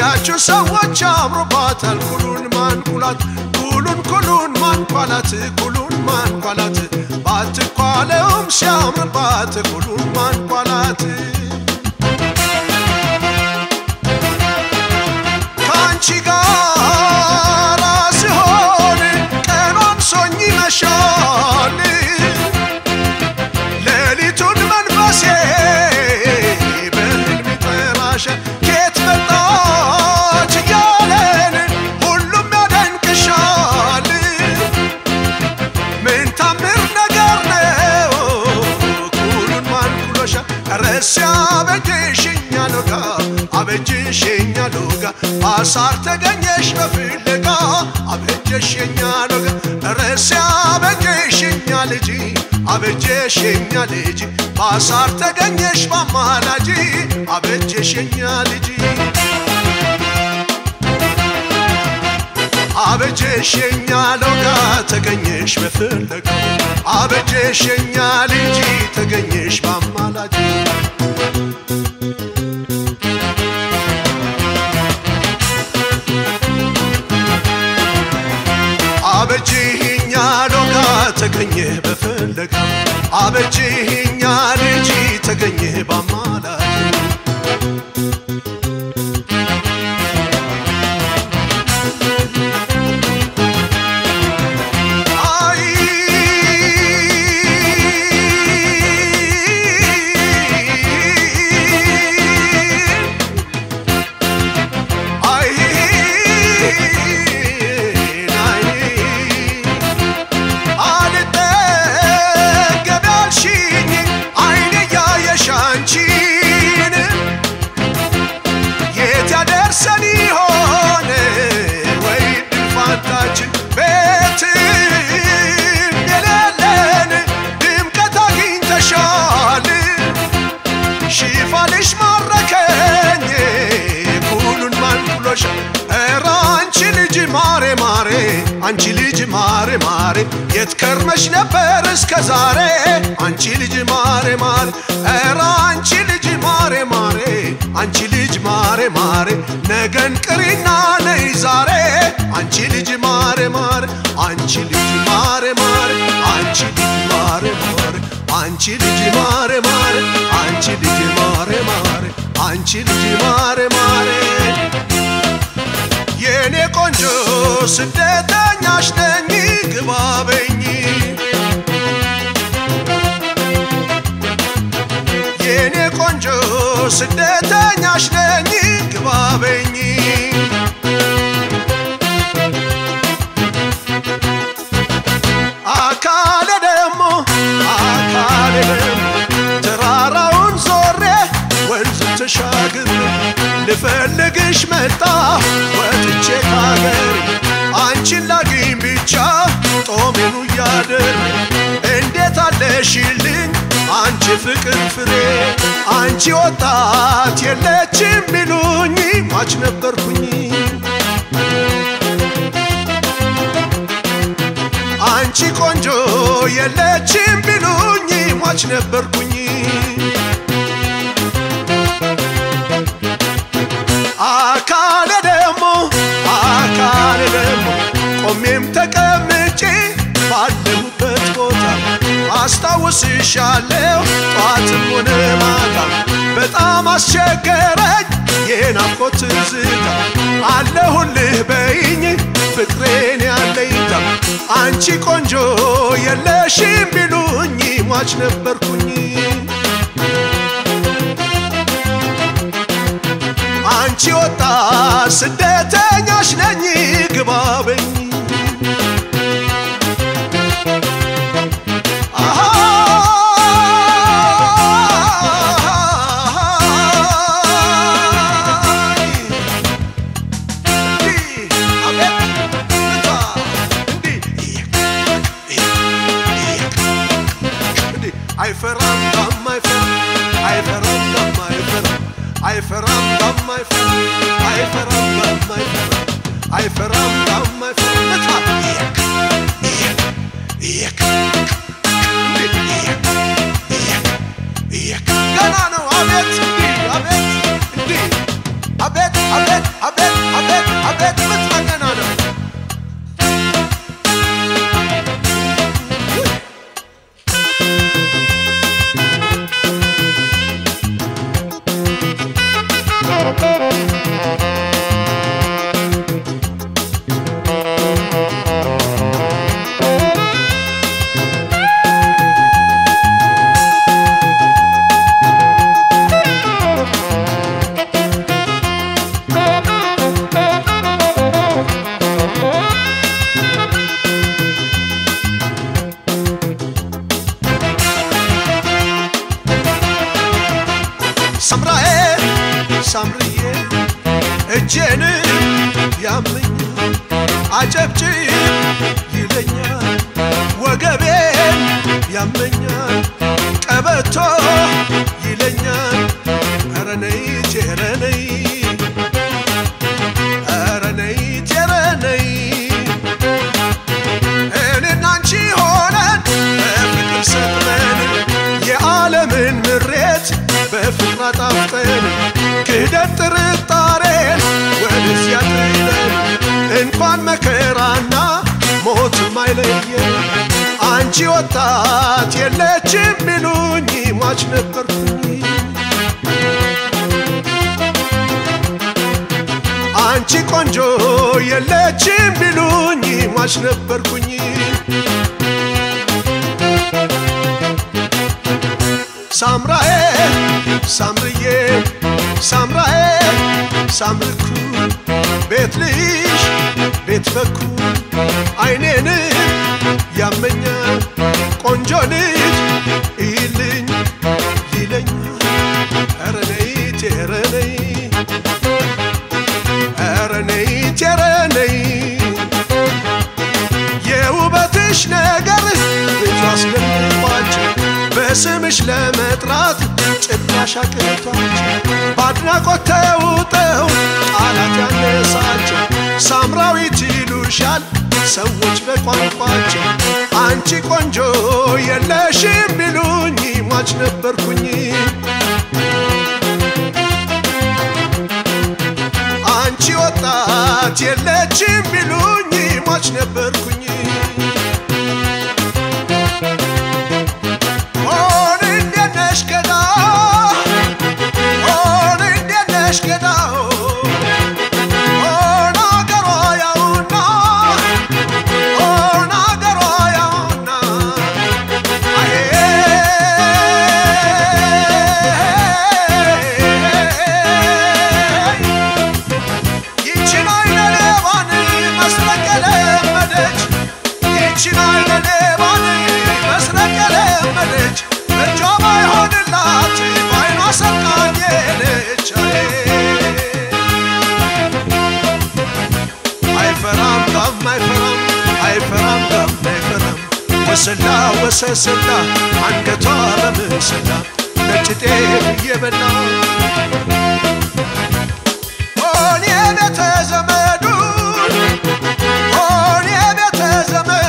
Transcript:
ያችን ሰዎች አምሮባታል ኩሉን ማንኩላት ኩሉን ኩሉን ማንኳላት ኩሉን ማንኳላት ባትኳለውም ሲያምርባት ኩሉን ማንኳላት ከአንቺ ጋር ሲሆን ቀኗን ሶኝ ይመሻል ሌሊቱን መንፈሴ በህልም ይጠራሻል ኬት መጣች እያለን ሁሉም ያደንቅሻል ምን ታምር ነገር ነው ኩሉን ማንኩሎሻል ረስ አበጀሽኛ ሎጋ አበጀሽኛ ሎጋ አሳር ተገኘሽ በፍለጋ አበጀሽኛ ሎጋ ረስ አበጀሽኛ ልጅ አበጀሽኛ ልጅ በአሳር ተገኘሽ በአማላጅ አበጀሽኛ ልጅ አበጀሽኛ ሎጋ ተገኘሽ በፍለጋ አበጀሽኛ ልጅ ተገኘሽ በአማላጅ አበጅህኛ ሎጋ ተገኘ በፍለጋ አበጅህኛ ልጅ ተገኘ በአማላጅ አይ አይ ናይ አልጠገብ ያልሽኝ አይኔ እያየሽ አንቺን የት ያደርሰን ይሆን ወይ ድንፋታችን ቤትም የሌለን ድምቀት አግኝተሻል ሽፋንሽ ማረከኝ ኩሉን ማንኩሎሽ ኧረ አንቺ ልጅ ማሬ ማሬ አንቺ ልጅ ማሬ ማሬ የት ከርመሽ ነበር እስከ ዛሬ አንቺ ልጅ ማሬ ማሬ ኧረ አንቺ ልጅ ማሬ ማሬ አንቺ ልጅ ማሬ ማሬ ነገን ቅሪና ነይ ዛሬ አንቺ ልጅ ማሬ ማሬ አንቺ ልጅ ማሬ ማሬ አንቺ ልጅ ማሬ ማሬ አንቺ ልጅ ማሬ ማሬ አንቺ ልጅ ማሬ ማሬ አንቺ ልጅ ማሬ ማሬ የኔ ቆንጆ ስደተኛሽ ነኝ ግባበኝ የኔ ቆንጆ ስደተኛሽ ነኝ ግባበኝ አካሌ ደግሞ አካሌ ደግሞ ተራራውን ዞሬ ወንዝ ተሻግር ልፈልግሽ መጣ ወጥቼ ካገር አንቺን ላግኝ ብቻ ጦሜኑ እያደር እንዴት አለሽልኝ አንቺ ፍቅር ፍሬ አንቺ ወጣት የለችም ቢሉኝ ሟች ነበርኩኝ አንቺ ቆንጆ የለችም ቢሉኝ ሟች ነበርኩኝ አካሌ ደግሞ አካሌ ደግሞ ቆሜም ተቀምጬ ባለሁበት ቦታ አስታውስሻለሁ ጧትም ሆነ ማታ በጣም አስቸገረኝ የናፍቆት ትዝታ አለሁልህ በይኝ ፍቅሬን ያለኝታ አንቺ ቆንጆ የለሽም ቢሉኝ ሟች ነበርኩኝ አንቺ ወጣ ስደተኛሽ ነኝ ግባበኝ አሃ አይፈራም ዳም አይፈራም አይፈራም ዳም አይፈራም አይፈራም ዳም አይፈራም አይፈራም ዳም አይፈራም አይፈራም ዳም አይፈራም እታ ገና ነው አቤት እንዲህ አቤት እንዲህ አቤት አቤት አቤት ሳምርዬ እጄን ያመኛል አጨብጭብ ይለኛል ወገቤን ያመኛል ቀበቶ ይለኛል ኧረ ነይ ኧረ ነይ ኧረ ነይ ኧረ ነይ እኔና አንቺ ሆነን በፍቅር ሰጥመን የዓለምን ምሬት በፍቅር አጣፍጠን ክህደት ጥርጣሬን ወደዚያ ጥለን እንኳን መከራና ሞትም አይለየን አንቺ ወጣት የለችም ቢሉኝ ሟች ነበርኩኝ አንቺ ቆንጆ የለችም ቢሉኝ ሟች ነበርኩኝ ሳምራዬ ሳምርዬ ሳምራዬ ሳምርኩ ቤት ልሽ ቤት በኩ አይኔን ያመኛል ቆንጆ ልጅ ይልኝ ይለኛል ኧረ ነይ ኧረ ነይ ኧረ ነይ ኧረ ነይ የውበትሽ ነገር ብዙ አስደንቋቸው በስምሽ ለመጥራት ጭራሽ አቅቷቸው በአድናቆት ተውጠው ቃላት ያነሳቸው ሳምራዊት ይሉሻል ሰዎች በቋንቋቸው አንቺ ቆንጆ የለሽም ቢሉኝ ሟች ነበርኩኝ አንቺ ወጣት የለችም ቢሉኝ ሟች ነበርኩኝ ሆን እንዴት ነሽ ገዳ ሆን እንዴት ነሽ ገዳ ሆን አገሯ ያውና ሆን አገሯ ያውና አሄ ይችን አይነ ሌባን መስረቅ የለመደች ይችን አይነ ሌባን መስረቅ የለመደች እጇ ባይሆንላት ባይኗ ሰርቃኝ ሄደች አይፈራም ጋም አይፈራም አይፈራም ጋም አይፈራም ወሰላ ወሰሰላ አንገቷ በምስላ ነጭ ጤፍ እየበላ ሆን የቤተ ዘመዱን ሆን የቤተ ዘመዱን